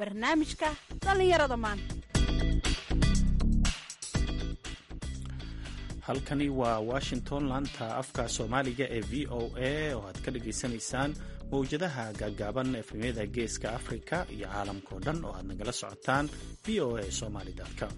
barnaamijka dhallinyarada maanta halkani waa washington laanta afka soomaaliga ee v o a oo aad ka dhagaysanaysaan mawjadaha gaagaaban efemyada geeska afrika iyo caalamkao dhan oo aad nagala socotaan v o a somaly com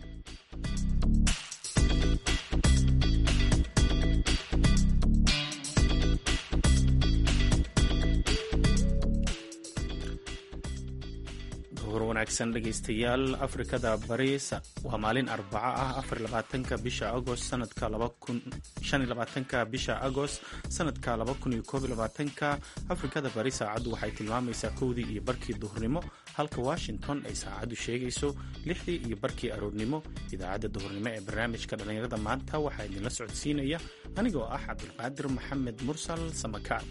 wanaagsan dhegaystayaal afrikada bari waa maalin arbaco ah afarlabaatanka bisha agost sanadka shanlabaatanka bisha agost sanadka laba kun iyo koob iyo labaatanka afrikada bari saacaddu waxay tilmaamaysaa kowdii iyo barkii duhurnimo halka washington ay saacaddu sheegayso lixdii iyo barkii aroornimo idaacadda duhurnimo ee barnaamijka dhallinyarada maanta waxaa idinla socodsiinaya anigoo ah cabdulqaadir maxamed mursal samakaar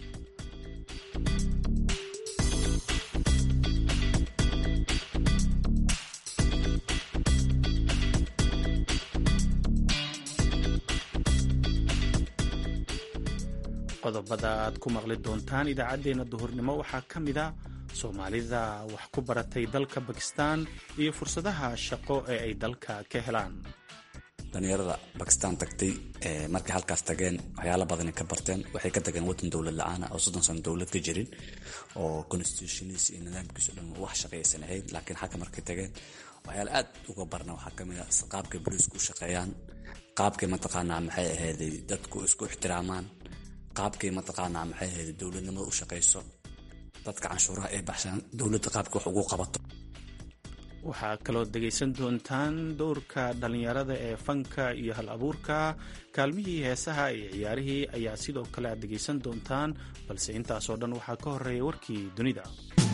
qodobada aad ku maqli doontaan idaacaddeenna duhurnimo waxaa ka mid a soomaalida wax ku baratay dalka bakistan iyo fursadaha shaqo ee ay dalka ka helaan dhalinyarada bakistan tagtay markay halkaas tageen waxyaala badana ka barteen waxay ka tageen wadan dowlad la-aana oo soddon sano dowlad ka jirin oo constitutionis iyo nidaamkiiso dhan wax shaqaysan ahayd laakiin xagga markay tageen waxyaala aad uga barna waxaa kamid a qaabkay boliisku u shaqeeyaan qaabkay mataqaanaa maxay ahayday dadku isku ixtiraamaan qaabkay mataqaanaa maxay ahayd dowladnimada u shaqayso dadka canshuuraha ee baxshaan dowladda qaabka wax ugu qabato waxaa kaloo dhegaysan doontaan dowrka dhallinyarada ee fanka iyo hal abuurka kaalmihii heesaha iyo ciyaarihii ayaa sidoo kale aad dhegaysan doontaan balse intaasoo dhan waxaa ka horeeya warkii dunida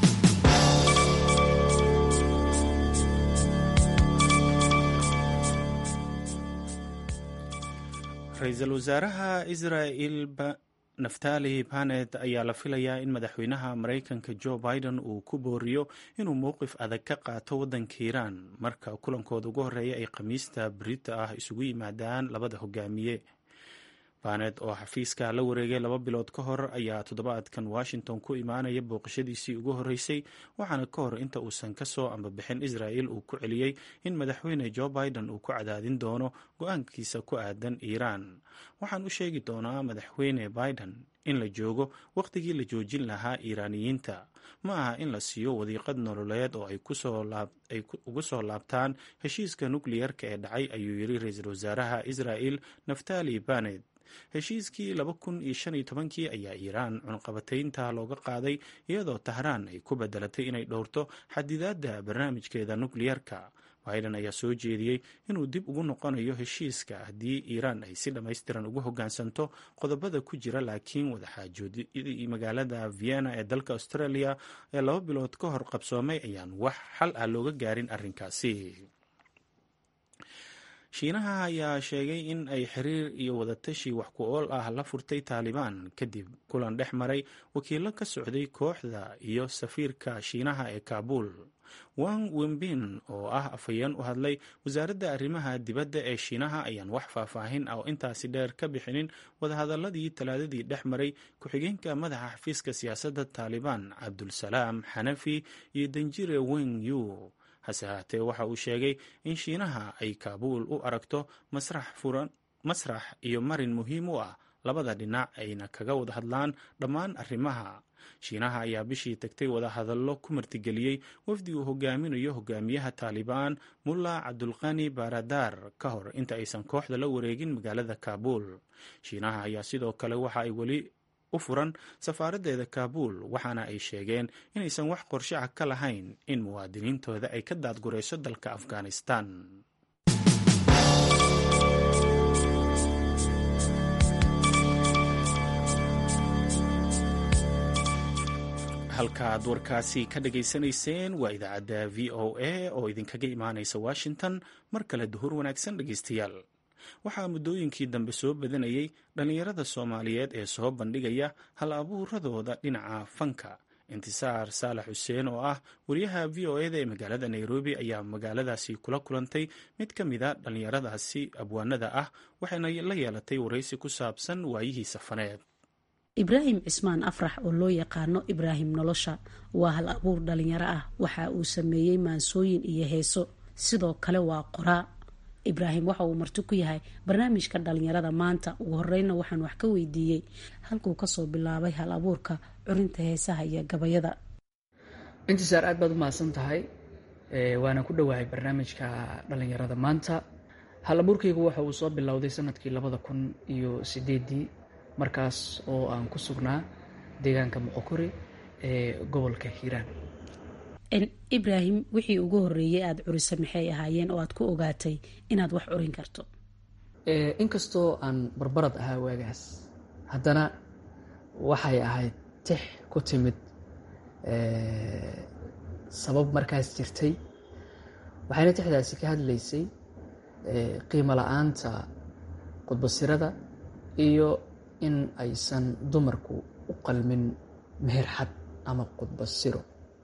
ra-iisul wasaaraha israel naftali banet ayaa la filayaa in madaxweynaha maraykanka joe biden uu ku booriyo inuu mowqif adag ka qaato waddanka iiraan marka kulankooda ugu horreeya ay khamiista brita ah isugu yimaadaan labada hogaamiye banet oo xafiiska la wareegay laba bilood ka hor ayaa toddobaadkan washington ku imaanaya booqashadiisii ugu horreysay waxaana ka hor inta uusan kasoo ambabixin israel uu ku celiyey in madaxweyne joe biden uu ku cadaadin doono go-aankiisa ku aadan iiraan waxaan u sheegi doonaa madaxweyne biden in la joogo wakhtigii la joojin lahaa iiraaniyiinta ma aha in la siiyo wadiiqad nololeed oo ay ugu soo laabtaan heshiiska nukliyerka ee dhacay ayuu yiri ra-iisul wasaaraha israel naftali banet heshiiskii laba kun iyo shan iyo tobankii ayaa iiraan cunqabataynta looga qaaday iyadoo tahraan ay ku bedelatay inay dhowrto xadidaadda barnaamijkeeda nukliyerka biden ayaa soo jeediyey inuu dib ugu noqonayo heshiiska haddii iiraan ay si dhammaystiran ugu hoggaansanto qodobada ku jira laakiin wadaxaajoodii magaalada vienna ee dalka australia ee laba bilood ka hor qabsoomay ayaan wax xal ah looga gaarin arrinkaasi shiinaha ayaa sheegay in ay xiriir iyo wadatashi wax ku ool ah la furtay taalibaan kadib kulan dhex maray wakiilo ka socday kooxda iyo safiirka shiinaha ee kaabuul wang wembin oo ah afhayeen u hadlay wasaaradda arrimaha dibadda ee shiinaha ayaan wax faahfaahin ah oo intaasi dheer ka bixinin wadahadaladii talaadadii dhex maray ku-xigeenka madaxa xafiiska siyaasadda taalibaan cabdulsalaam xanafi iyo danjire weng yu hase haatee waxa uu sheegay in shiinaha ay kaabuul u aragto masrax furan masrax iyo marin muhiim u ah labada dhinac ayna kaga wada hadlaan dhammaan arrimaha shiinaha ayaa bishii tagtay wadahadallo ku martigeliyey wafdi uu hogaaminayo hogaamiyaha taalibaan mulla cabdulqani baradar ka hor inta aysan kooxda la wareegin magaalada kaabuul shiinaha ayaa sidoo kale waxa ay weli u furan safaaraddeeda kaabuul waxaana ay sheegeen inaysan wax qorshe ah ka lahayn in muwaadiniintooda ay ka daadgurayso dalka afghanistan halkaaad warkaasi ka dhageysanayseen waa idaacadda v o a oo idinkaga imaanaysa washington mar kale duhur wanaagsan dhegeystayaal waxaa muddooyinkii dambe soo badanayay dhallinyarada soomaaliyeed ee soo bandhigaya hal abuuradooda dhinaca fanka intisaar saalax xuseen oo ah wariyaha v o eda ee magaalada nairobi ayaa magaaladaasi kula kulantay mid ka mid a dhallinyaradaasi abwaanada ah waxayna la yeelatay waraysi ku saabsan waayihii safaneed ibraahim cismaan afrax oo loo yaqaano ibraahim nolosha waa hal abuur dhalinyaro ah waxa uu sameeyey maansooyin iyo heeso sidoo kale waa qoraa ibraahim waxa uu marti ku yahay barnaamijka dhalinyarada maanta ugu horeyna waxaan wax ka weydiiyey halkuu kasoo bilaabay hal abuurka curinta heesaha iyo gabayada intisaar aad baad u mahadsan tahay waana ku dhowahay barnaamijka dhalinyarada maanta hal abuurkaygu waxa uu soo bilowday sanadkii labada kun iyo sideedii markaas oo aan ku sugnaa deegaanka moqokori ee gobolka hiiraan ibraahim wixii ugu horeeyay aada curisa maxay ahaayeen oo aad ku ogaatay inaad wax curin karto inkastoo aan barbarad ahaa waagaas haddana waxay ahayd tix ku timid sabab markaas jirtay waxayna tixdaasi ka hadlaysay qiimo la-aanta qudbasirada iyo in aysan dumarku u qalmin meherxad ama qudbasiro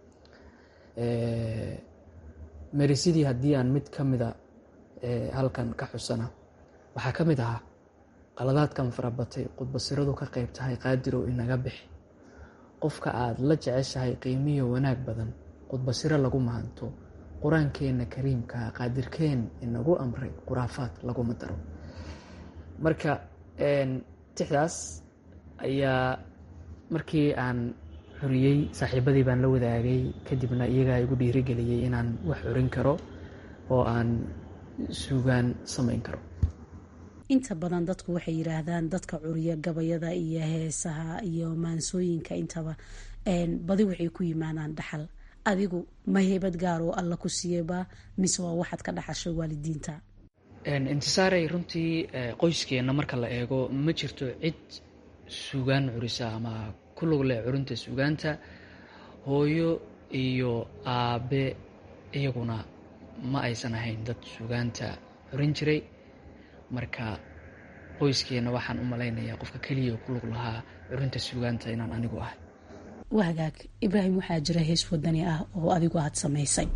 merisidii haddii aan mid ka mida halkan ka xusana waxaa ka mid ahaa qaladaadkan farabatay qudbasiradu ka qayb tahay qaadirow inaga bixi qofka aada la jeceshahay qiimiyo wanaag badan qudbasiro lagu mahanto qur-aankeenna kariimka qaadirkeen inagu amray khuraafaad laguma daro marka tixdaas ayaa markii aan xuriyey saaxiibadii baan la wadaagay kadibna iyagaa igu dhiirigeliyey inaan wax xurin karo oo aan suugaan samayn karo inta badan dadku waxay yidhaahdaan dadka curiya gabayada iyo heesaha iyo maansooyinka intaba badi waxay ku yimaadaan dhaxal adigu ma heybad gaar oo alla ku siiyeyba mise waa waxaad ka dhaxashay waalidiinta intisaarey runtii qoyskeenna marka la eego ma jirto cid suugaan curisa ama ku lug leh curinta suugaanta hooyo iyo aabe iyaguna ma aysan ahayn dad suugaanta curin jiray marka qoyskeenna waxaan u malaynayaa qofka keliya ku lug lahaa curinta suugaanta inaan anigu ahay waa hagaag ibraahim waxaa jira hees wadani ah oo adigu aada samaysay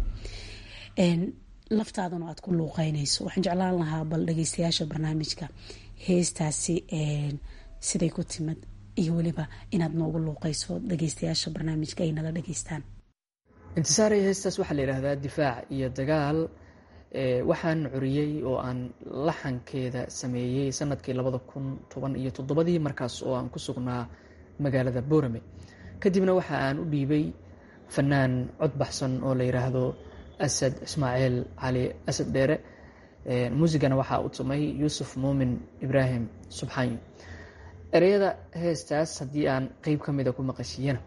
laftaadana aad ku luuqeynayso waxaan jeclaan lahaa bal dhageystayaasha barnaamijka heestaasi siday ku timid iyo weliba inaad noogu luuqeyso dhageystayaasha barnaamijka ay nala dhageystaan intisaarey heestaas waxaa la yidhaahdaa difaac iyo dagaal waxaan curiyey oo aan laxankeeda sameeyey sanadkii labada kun toban iyo toddobadii markaas oo aan ku sugnaa magaalada boorame kadibna waxa aan u dhiibay fanaan cod baxsan oo la yidhaahdo asad ismaaciil cali asad dheere muusigana waxaa u tumay yuusuf muumin ibraahim subxaanyo ereyada heestaas haddii aan qeyb ka mida ku maqashiyana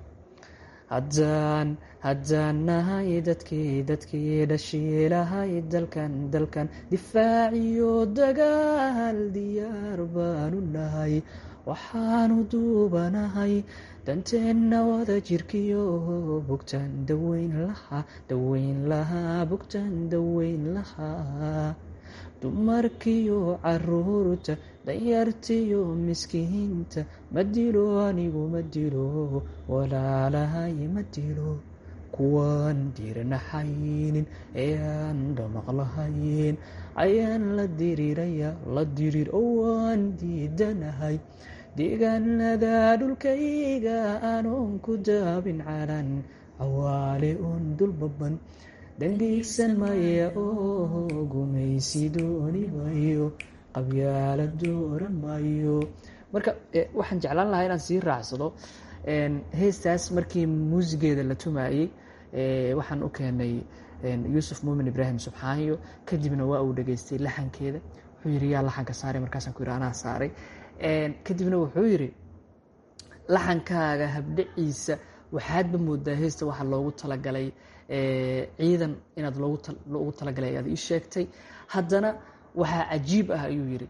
haddaan haddaan nahay dadkii dadkii dhashiilahay dalkan dalkan difaaciyo dagaal diyaar baanu nahay waxaanu duubanahay danteenna wada jirkiyo bugtaan daweyn lahaa daweyn lahaa bugtaan daweyn lahaa dumarkiyo caruurta danyartiyo miskiinta ma dilo anigu ma dilo walaalahay ma dilo kuwaan diirnaxaynin ee aan dhamaqlahayn ayaan la diriiraya la diriir owaan diidanahay deegaanada dhulkayga anoon ku daabin calan cawaale oon dulbaban dangaysan maya oo gumaysi dooni mayo qabyaala dooran mayo marka waxaan jeclaan lahaa inaan sii raacsado heestaas markii muusigeeda la tumayey waxaan u keenay yuusuf muumin ibraahim subxaanyo kadibna waa uu dhageystay laxankeeda wuxuu yidhi yaa laxanka saaray markaasaan ku yidhi anaa saaray kadibna wuxuu yidhi laxankaaga habdhaciisa waxaadba moodaa heesta waxaa loogu talagalay ciidan inaad loogu talagalay ayaad ii sheegtay haddana waxaa cajiib ah ayuu yidhi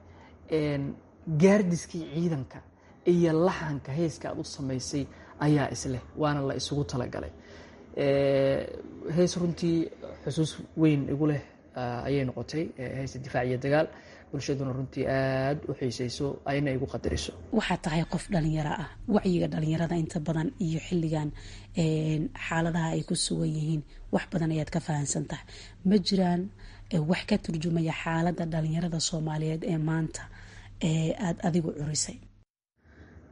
gaardiskii ciidanka iyo laxanka heeska aad u samaysay ayaa isleh waana la isugu talagalay hees runtii xusuus weyn igu leh ayay noqotay heesta difaac iyo dagaal bulshaduna runtii aada u xiiseyso ayna igu qadariso waxaad tahay qof dhalinyaro ah wacyiga dhalinyarada inta badan iyo xilligan xaaladaha ay ku sugan yihiin wax badan ayaad ka fahamsan tahay ma jiraan wax ka turjumaya xaaladda dhalinyarada soomaaliyeed ee maanta ee aada adigu curisay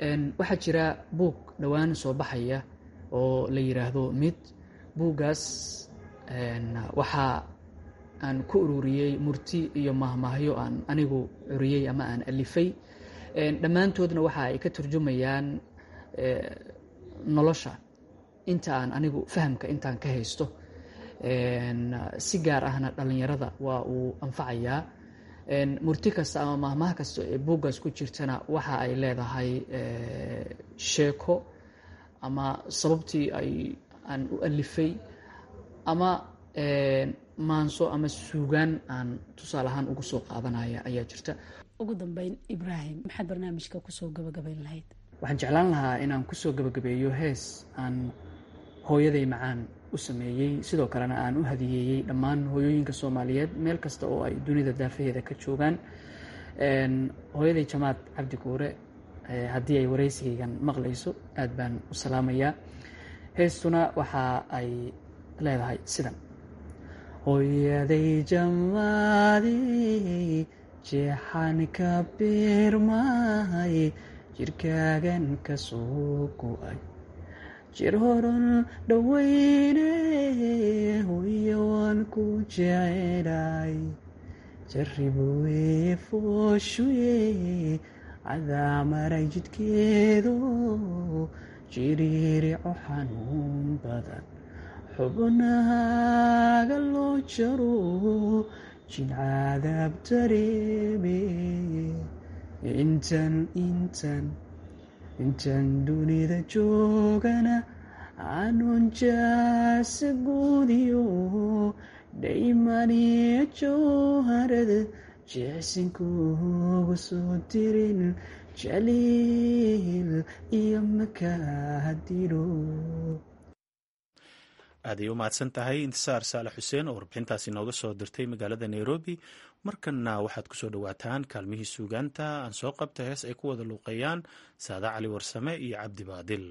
waxaa jira buug dhowaan soo baxaya oo la yiraahdo mid buuggaas waxaa aan ku ururiyey murti iyo mahmaahyo aan anigu curiyey ama aan alifay dhammaantoodna waxa ay ka turjumayaan nolosha inta aan anigu fahamka intaan ka haysto si gaar ahna dhallinyarada waa uu anfacayaa murti kasta ama mahmaha kasta ee buuggaas ku jirtana waxa ay leedahay sheeko ama sababtii ay aan u alifay ama maanso ama suugaan aan tusaale ahaan ugu soo qaadanaya ayaa jirta ugu dambeyn ibraahim maxaad barnaamijka kusoo gabagabayn lahayd waxaan jeclaan lahaa inaan kusoo gabagabeeyo hees aan hooyaday macaan u sameeyey sidoo kalena aan u hadiyeeyey dhammaan hooyooyinka soomaaliyeed meel kasta oo ay dunida daafaheeda ka joogaan hooyaday jamaad cabdi guure haddii ay waraysigaygan maqlayso aad baan u salaamayaa heestuna waxa ay leedahay sidan hooyaday jamaadey jeexan ka biirmahay jirkaagan ka soo go-ay jir horan dhoweyne hooyo waan ku jecelaay jarribuweye fooshuye cadaa maray jidkeedo jiriirico xanuun badan xubnahaaga loo jaro jilcaadaab dareeme intan intan intan dunida joogana aanun jaasa guudiyo dhaymaniya jowharada jeexsinkuugu soo dirin jaliil iyo makaadiro aaday u mahadsan tahay intisaar saalax xuseen oo warbixintaasi nooga soo dirtay magaalada nairobi markanna waxaad kusoo dhowaataan kaalmihii suugaanta aan soo qabta hees ay ku wada luuqeeyaan saada cali warsame iyo cabdi baadil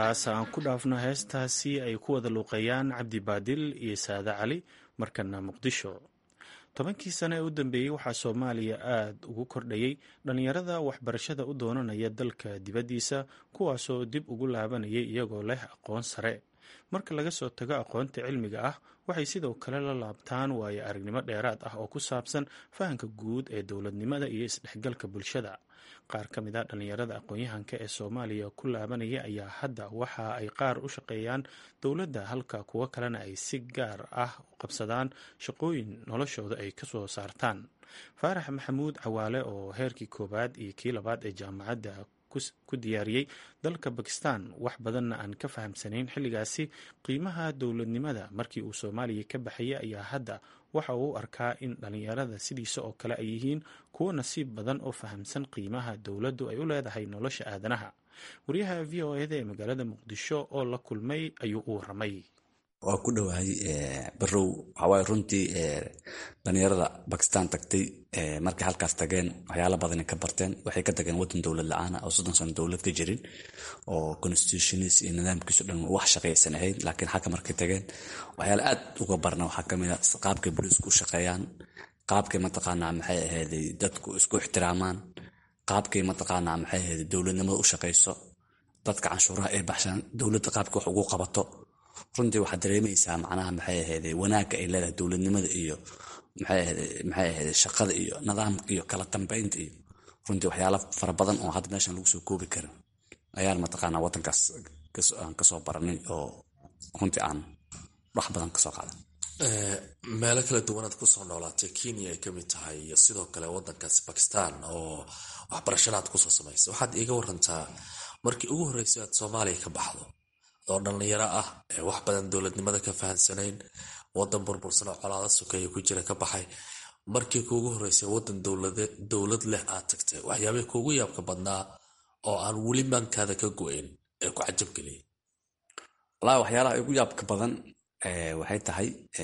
intaas aan ku dhaafno heestaasi ay ku wada luuqeeyaan cabdi baadil iyo saade cali markana muqdisho tobankii sane ee u dambeeyey waxaa soomaaliya aada ugu kordhayey dhallinyarada waxbarashada u doonanaya dalka dibaddiisa kuwaasoo dib ugu laabanayay iyagoo leh aqoon sare marka laga soo tago aqoonta cilmiga ah waxay sidoo kale la laabtaan waayo aragnimo dheeraad ah oo ku saabsan fahamka guud ee dowladnimada iyo isdhexgalka bulshada qaar ka mid a dhallinyarada aqoon-yahanka ee soomaaliya ku laabanaya ayaa hadda waxa ay qaar u shaqeeyaan dowladda halka kuwo kalena ay si gaar ah u qabsadaan shaqooyin noloshooda ay ka soo saartaan faarax maxamuud cawaale oo heerkii koowaad iyo kii labaad ee jaamacadda ku diyaariyey dalka bakistan wax badanna aan ka fahamsanayn xilligaasi qiimaha dowladnimada markii uu soomaaliya ka baxayay ayaa hadda waxa uu u arkaa in dhallinyarada sidiisa oo kale ay yihiin kuwo nasiib badan oo fahamsan qiimaha dowladdu ay u leedahay nolosha aadanaha wariyaha v o eda ee magaalada muqdisho oo la kulmay ayuu u waramay waa ku dhowahay barow waxawaaye runtii dhalinyarada bakistan tagtay markay halkaas tageen waxyaala badana ka barteen waxay ka tageen wadan dowlad la-aana oo soddon sano dowlad ka jirin oo constitutionis iyo nidaamkiisu dhan wax shaqaysan ahayd laakiin xagga markay tageen waxyaala aad uga barna waxaa kamid a qaabkay booliisku u shaqeeyaan qaabkay mataqaanaa maxay ahayday dadku isku ixtiraamaan qaabkay mataqaanaa maxay ahayday dowladnimada u shaqayso dadka canshuuraha ay baxshaan dowladda qaabka wax ugu qabato runtii waxaad dareemaysaa macnaha maxay ahayde wanaagga ay leedahay dowladnimada iyo maxay ahayde shaqada iyo nidaamka iyo kala dambeynta iyo runtii waxyaala fara badan oo hadda meeshan lagu soo koobi karin ayaan mataqaanaa wadankaas aan kasoo baranay oo runtii aan wax badan kasoo qaadan meelo kala duwanaad kusoo noolaatay kenya ay kamid tahay iyo sidoo kale wadankaasi bakistan oo waxbarashadaad kusoo samaysay waxaad iiga warantaa markii ugu horreysay aad soomaaliya ka baxdo oo dhallinyaro ah ee wax badan dowladnimada ka fahansanayn wadan burbursan oo colaada sokeeya ku jira ka baxay markii kuugu horreysay wadan dowlad leh aad tagtay waxyaabihii kuugu yaabka badnaa oo aan weli maankaada ka go-ayn ee ku cajabgeliyay walahi waxyaalaha ugu yaabka badan waxay tahay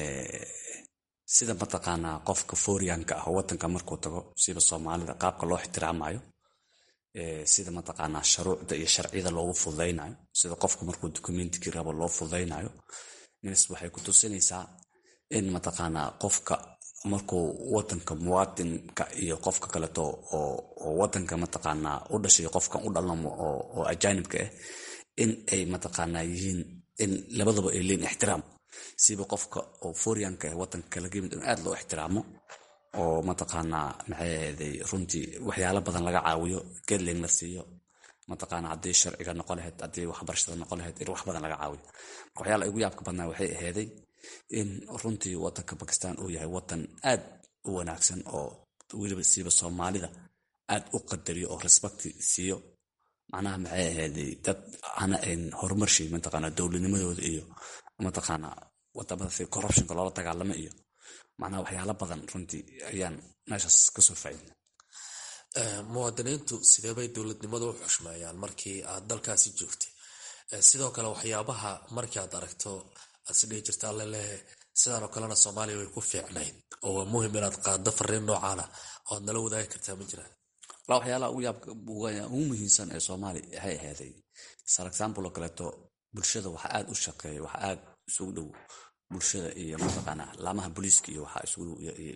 sida mataqaanaa qofka fooriyanka ah oo wadanka markuu tago sida soomaalida qaabka loo ixtiraamayo sida mataqaanaa sharuucda iyo sharciyada loogu fududaynayo sida qofka markuu dokumentikii rabo loo fududaynayo ms waxay ku tusinaysaa in mataqaanaa qofka markuu wadanka muwaadinka iyo qofka kaleeto oo wadanka mataqaanaa u dhashay qofkan u dhalamo oo ajaanibka ah in ay mataqaanaa yihiin in labadaba ay leeyiin ixtiraam siba qofka oo fooriyanka ah wadanka kala gemid in aad loo ixtiraamo oo mataqaanaa maxay ahayday runtii waxyaalo badan laga caawiyo gedling la siiyo mataqaana haddii sharciga noqo lahayd haddii waxbarashada noqo lahayd in wax badan laga caawiyo marka waxyaala ugu yaabka badnaa waxay ahayday in runtii wadanka bakistan uu yahay wadan aad u wanaagsan oo weliba siiba soomaalida aad u qadariyo oo respecti siiyo macnaha maxay ahayday dad ana ayn horumarshay mataqaana dowladnimadooda iyo mataqaana wadamada si corruptionka loola dagaalamo iyo macnaha waxyaala badan runtii ayaan meeshaas kasoo faaidna muwaadiniintu sideebay dowladnimada u xushmeeyaan markii aad dalkaasi joogtay sidoo kale waxyaabaha markii aad aragto aad sidhihi jirta allelehe sidaanoo kalena soomaaliya way ku fiicnayd oo waa muhim inaad qaado fariin noocaana oo aad nala wadaagi kartaa ma jiraan walaa waxyaalaha ugu yaabka ugu muhiimsan ee soomaaliya waxay ahaaday sar example oo kaleeto bulshada waxa aad u shaqeeya waxa aad isugu dhow bulshada iyo mataqaanaa laamaha booliiska iyo waxaa isugu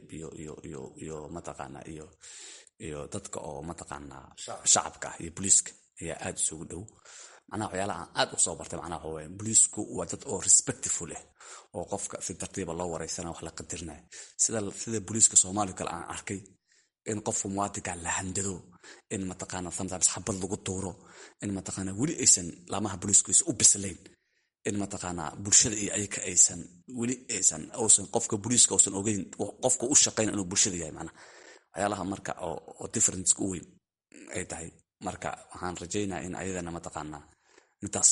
iyo mataqaanaa iyo iyo dadka oo mataqaanaa shacabka ah iyo booliiska ayaa aad isugu dhow macnaha waxyaalaha aan aad usoo bartay macnaha waxa waye booliisku waa dad oo respectful ah oo qofka si tartiiba loo wareysana wax la qadirinayo sida sida booliiska soomaaliya kale aan arkay in qofka muwaadinka la handado in mataqaana sometimes xabad lagu tuuro in mataqaana weli aysan laamaha booliisku aysan u bislayn in mataqaanaa bulshada iyo ayaka aysan weli aysan usan qofka booliiska uusan ogeyn qofka u shaqayn inuu bulshada yahay macnaha waxyaalaha marka oo difference u weyn ay tahay marka waxaan rajaynaya in ayadana mataqaanaa intaas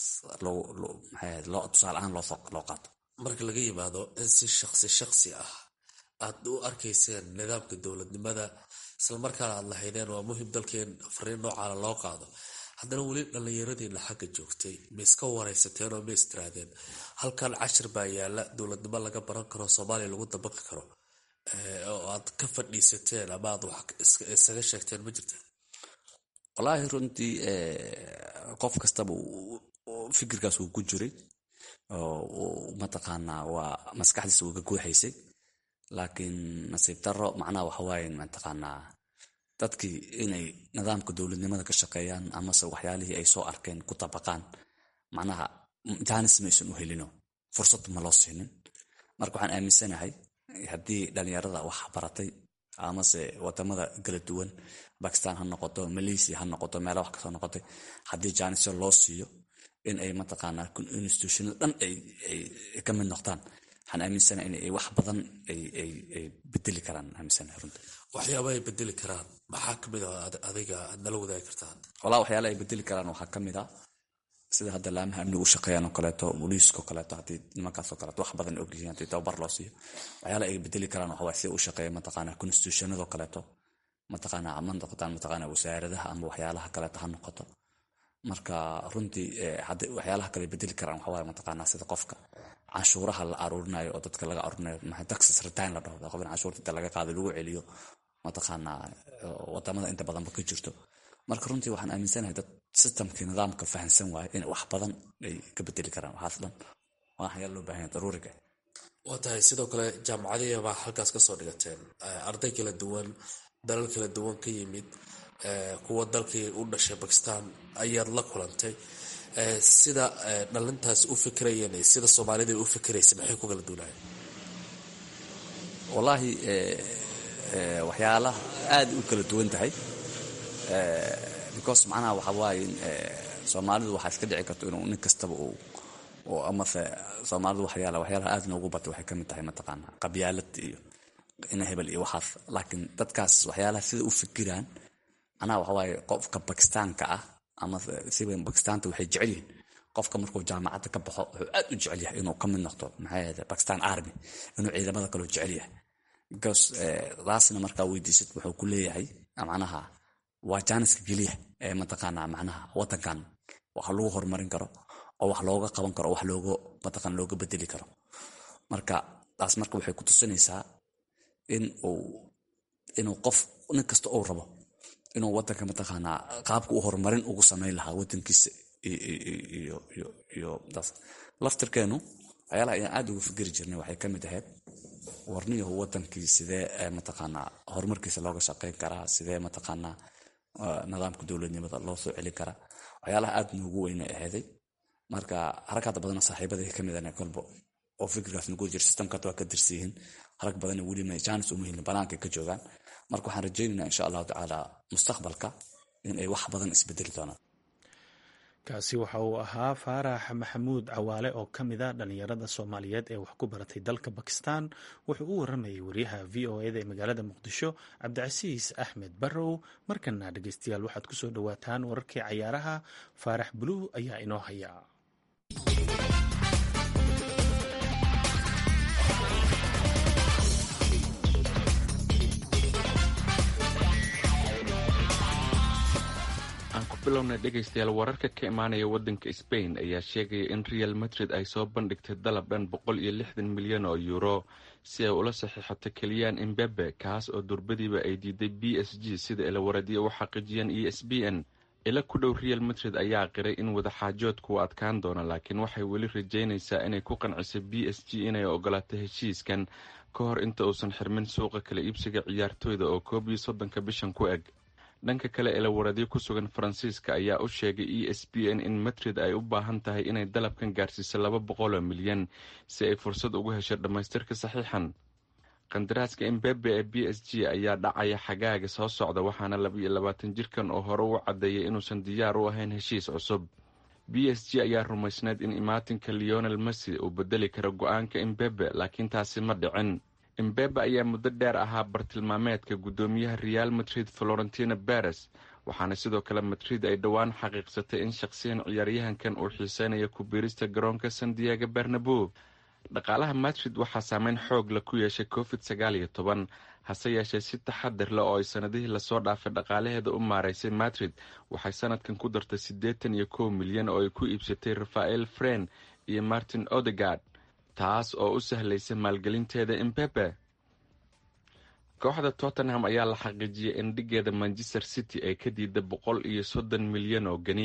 loo tusaale ahaan loo qaato marka laga yimaado in si shaqsi shaqsi ah aad u arkayseen nidaamka dowladnimada islamarkaana aad lahaydeen waa muhim dalkeen fariin noocaana loo qaado haddana weli dhallinyaradiina xagga joogtay ma iska waraysateen oo ma istiraadeen halkan cashir baa yaala dowladnimo laga baran karo soomaaliya lagu dabaqi karo oo aad ka fadhiisateen ama aad wax isaga sheegteen ma jirta wallaahi runtii qof kastaba fikirkaas uu ku jiray mataqaanaa waa maskaxdiisa uu ka guuxaysay laakiin nasiib daro macnaha waxawaaye mataqaanaa dadkii inay nidaamka dowladnimada ka shaqeeyaan amase waxyaalihii ay soo arkeen ku tabaqaan macnaha jaanis maysan u helino fursad ma loo siinin marka waxaan aaminsanahay haddii dhalinyarada wax baratay amase wadamada kala duwan bakistan ha noqoto malaysia ha noqoto meela wax kasoo noqotay haddii jaanisyo loo siiyo in ay mataqaanaa institutionada dhan ay ka mid noqdaan waxaan aaminsanahay in wax badan ay bedeli karaan aaminsanahay runta waxyaaba ay bedeli karaan maxaa kamid a adiga aad nala wadaagi kartaa walaa waxyaala ay bedeli karaan waxaa kamid a sida hadda laamaha amniga u shaqeeyaan oo kaleeto booliiskao kaleeto haddii nimankaasoo kaleeto wax badan ogyihiin haddii tababar loo siiyo waxyaala ay bedeli karaan waxa waay sida u shaqeeya mataqaanaa constitutionadoo kaleeto mataqaanaa ma noqotaan mataqaanaa wasaaradaha ama waxyaalaha kaleeto ha noqoto marka runtii waxyaalaha kale bedeli karaan waxaa waaye mataqaanaa sida qofka canshuuraha la aruurinayo oo dadka laga aruurinayo maxay taxes return la dhaho qofin canshuurta inta laga qaado lagu celiyo mataqaanaa wadamada inta badanba ka jirto marka runtii waxaan aaminsanahay dad systemkii nidaamka fahamsan waaye in wax badan ay ka bedeli karaan waxaas dhan waa waxyaala loo baahan yahay daruuriga waa tahay sidoo kale jaamacadihi baa halkaas kasoo dhigateen arday kala duwan dalal kala duwan ka yimid kuwa dalkii u dhashay bakistan ayaad la kulantay sida dhalintaas u fikirayeen sida soomaalida u fikiraysa maxay ku kala duunaayeen wallaahi waxyaalaha aada u kala duwan tahay because macnaha waxa waaye soomaalidu waxaa iska dhici karto inuu nin kastaba uu amase soomaalidu waxyaala waxyaalaha aada noogu batay waxay kamid tahay mataqaanaa qabyaalad iyo ina hebel iyo waxaas laakiin dadkaas waxyaalaha sida u fikiraan macnaha waxa waaye qofka bakistaanka ah ama siba bakistaanta waxay jecel yihiin qofka markuu jaamacadda ka baxo wuxuu aad u jecel yahay inuu ka mid noqdo maxay ahayde bakistan army inuu ciidamada kaloo jecel yahay because taasna markaa weydiisad wuxuu ku leeyahay macnaha waa jaaniska keliya ee mataqaanaa macnaha wadankan wax lagu horumarin karo oo wax looga qaban karo wax looga mataqaan looga bedeli karo marka taas marka waxay ku tusinaysaa in uu inuu qof nin kasta uu rabo inuu wadanka mataqaanaa qaabka u horumarin ugu samayn lahaa wadankiisa iyo taas laftirkeenu waxyaalaha ayaan aada uga fikeri jirnay waxay kamid ahayd warniyahu wadankii sidee mataqaanaa horumarkiisa looga shaqeyn karaa sidee mataqaanaa nidaamka dowladnimada loo soo celin karaa waxyaalaha aada noogu weyna ahayday marka harakaada badana saaxiibadii kamid ah kolba oo fikirkaas nagu jira systemkaad waa ka dirsiyihiin harag badana weli ma jaanis uma helin banaanka ka joogaan marka waxaan rajaynaynaa insha allahu tacaala mustaqbalka in ay wax badan isbedeli doonaan kaasi waxa uu ahaa faarax maxamuud cawaale oo ka mid a dhallinyarada soomaaliyeed ee wax ku baratay dalka bakistan wuxuu u waramayay wariyaha v o eda ee magaalada muqdisho cabdicasiis axmed barrow markana dhegeystayaal waxaad kusoo dhowaataan wararkii cayaaraha faarax buluug ayaa inoo haya bilowna dhegaystayaal wararka ka imaanaya waddanka sbain ayaa sheegaya in real madrid ay soo bandhigtay dalab dhan boqol iyo lixdan milyan oo euro si ay ula saxiixato keliyaan imbebe kaas oo durbadiiba ay diiday b s g sida ilawaradiya u xaqiijiyeen e s b n ila ku dhow real madrid ayaa qiray in wadaxaajoodku uu adkaan doono laakiin waxay weli rajaynaysaa inay ku qanciso b s g inay ogolaato heshiiskan ka hor inta uusan xirmin suuqa kala iibsiga ciyaartooyda oo koob iyo soddonka bishan ku eg dhanka kale ilawaradyo ku sugan faransiiska ayaa u sheegay e s b n in madrid ay u baahan tahay inay dalabkan gaarsiiso laba boqoloo milyan si ay fursad ugu hesho dhammaystirka saxiixan qandaraaska imbebe ee b s g ayaa dhacaya xagaaga soo socda waxaana labaiyo labaatan jirkan oo hore u caddeeyay inuusan diyaar u ahayn heshiis cusub b s g ayaa rumaysneyd in imaatinka leonel messi uu bedeli karo go-aanka imbebe laakiin taasi ma dhicin imbebe ayaa muddo dheer ahaa bartilmaameedka guddoomiyaha real madrid florentina beres waxaana sidoo kale madrid ay dhowaan xaqiiqsatay in shaqsiyan ciyaaryahankan uu xiiseynayo ku biirista garoonka san diego bernabo dhaqaalaha madrid waxaa saameyn xoog la ku yeeshay covid sagaal iyo toban hase yeeshee si taxadir leh oo ay sanadihii lasoo dhaafay dhaqaalaheeda u maaraysay madrid waxay sanadkan ku dartay siddeetan iyo kow milyan oo ay ku iibsatay rafael fren iyo martin odegard taas oo u sahlaysa maalgelinteeda imbebe kooxda tottenham ayaa la xaqiijiyay in dhigeeda manchester city ay ka diida boqol iyo soddon milyan oo geni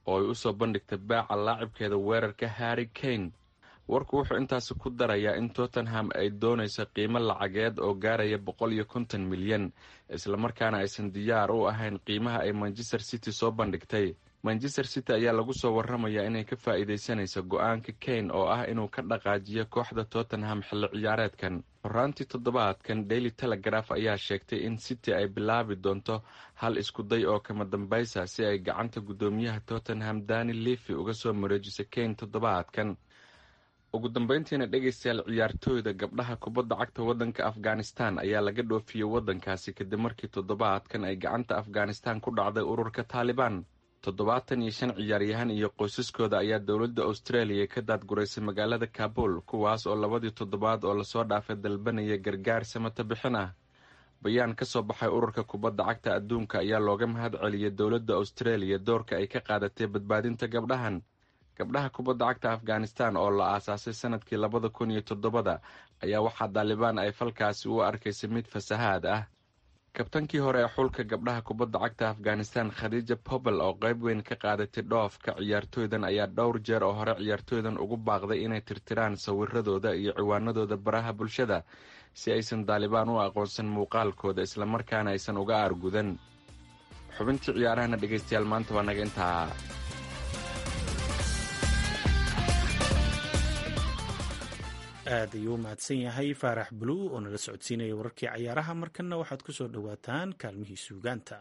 oo ay usoo bandhigtay baaca laacibkeeda weerarka harry kane warku wuxuu intaasi ku darayaa in tottenham ay doonayso qiimo lacageed oo gaaraya boqol iyo konton milyan islamarkaana aysan diyaar u ahayn qiimaha ay manchester city soo bandhigtay manchester city ayaa lagu soo waramayaa inay ka faa'iidaysanayso go-aanka kane oo ah inuu ka dhaqaajiyo kooxda tottenham xilli ciyaareedkan horaantii toddobaadkan daily telegraph ayaa sheegtay in city ay bilaabi doonto hal iskuday oo kama dambaysa si ay gacanta guddoomiyaha tottenham dani levi uga soo mareejiso kane toddobaadkan ugu dambeyntiina dhegaystayaal ciyaartooyda gabdhaha kubadda cagta waddanka afghanistan ayaa laga dhoofiyey waddankaasi kadib markii toddobaadkan ay gacanta afghanistan ku dhacday ururka taalibaan toddobaatan iyo shan ciyaaryahan iyo qoysaskooda ayaa dowladda australia ka daadguraysay magaalada kabul kuwaas oo labadii toddobaad oo lasoo dhaafay dalbanaya gargaar samata bixin ah bayaan ka soo baxay ururka kubadda cagta adduunka ayaa looga mahad celiyay dowladda australia doorka ay ka qaadatay badbaadinta gabdhahan gabdhaha kubadda cagta afghanistan oo la aasaasay sanadkii labada kun iyo toddobada ayaa waxaa daalibaan ay falkaasi u arkaysay mid fasahaad ah kabtankii hore ee xulka gabdhaha kubadda cagta afghanistan khadiija pobel oo qayb weyn ka qaadatay dhoofka ciyaartooydan ayaa dhowr jeer oo hore ciyaartooydan ugu baaqday inay tirtiraan sawiradooda iyo ciwaanadooda baraha bulshada si aysan daalibaan u aqoonsan muuqaalkooda islamarkaana aysan uga aargudan xubintii ciyaarahana dhegaystayaal maanta waa naga intaa aad ayuu u mahadsan yahay faarax bluu oo nala socodsiinaya wararkii cayaaraha markanna waxaad ku soo dhowaataan kaalmihii suugaanta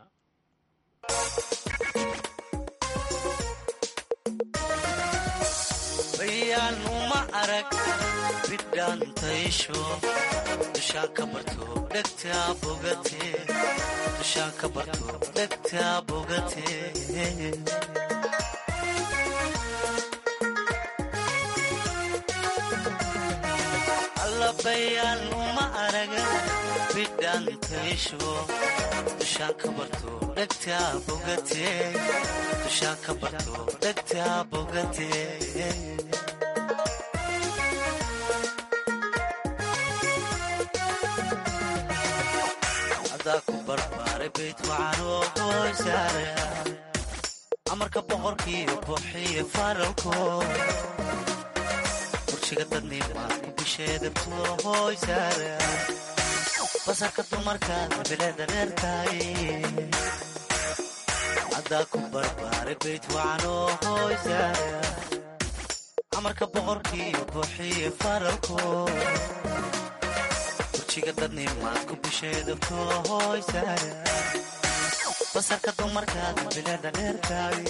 bayaanuma arag bidhaantaysho dushaan ka barto dhegtaa bogate dushaan ka barto dhegtaa bogate allabayaan uma araga bidhaantaysho dushaan ka barto dhegtaa bogate dushaan ka barto dhegtaa bogate adaa ku barbaaray bayd wacanoo hoosaara amarka boqorkiiyo buuxiyo faralko burjiga dadnimaad ku bisheedabto hoosaara basarka dumarkaada bileeda reertaay adaa ku barbaaray bayd wacanoo hoosaara amarka boqorkiiyo buuxiyo faralko burjiga dadnimaad ku bisheedabto hoosaara basarka dumarkaada bileeda reertaay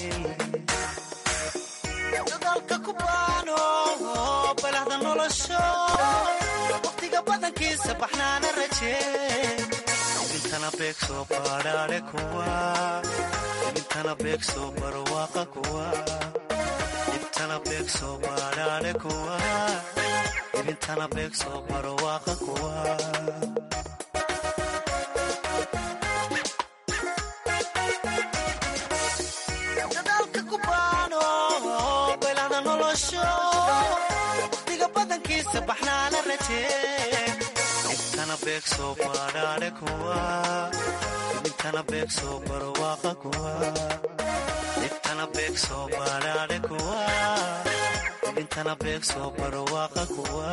dadaalka ku baano balahda nolosho waqtiga badankiisa baxnaana rajee ibintana beeg soo baadhaadhe kuwa ibintana beeg soo barwaaqa kuwa ibtana beeg soo baadhaadhe kuwa ibintana beeg soo barwaaqa kuwa dadaalka ku baano balahda nolosho waqtiga badankiisa baxnaana rajee ibtana beeg soo baadhaadhe kuwa ibintana beeg soo barwaaqa kuwa ibtana beeg soo baadhaadhe kuwa ibintana beeg soo barwaaqa kuwa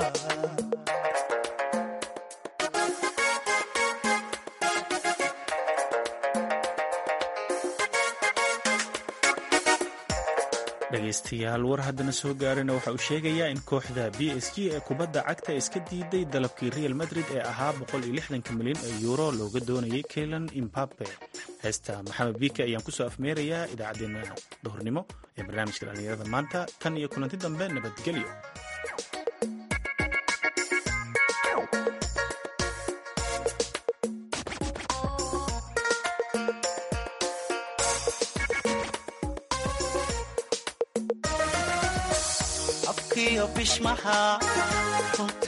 dhegaystayaal war haddana soo gaarana waxa uu sheegayaa in kooxda b s g ee kubadda cagta iska diiday dalabkii real madrid ee ahaa milyan ee yuuro looga doonayay keylan imbabe heesta maxamed biike ayaan kusoo afmeerayaa idaacaddeenna duhurnimo ee barnaamijka dhallinyarada maanta tan iyo kulanti dambe nabadgelyo afkiyo bishmaha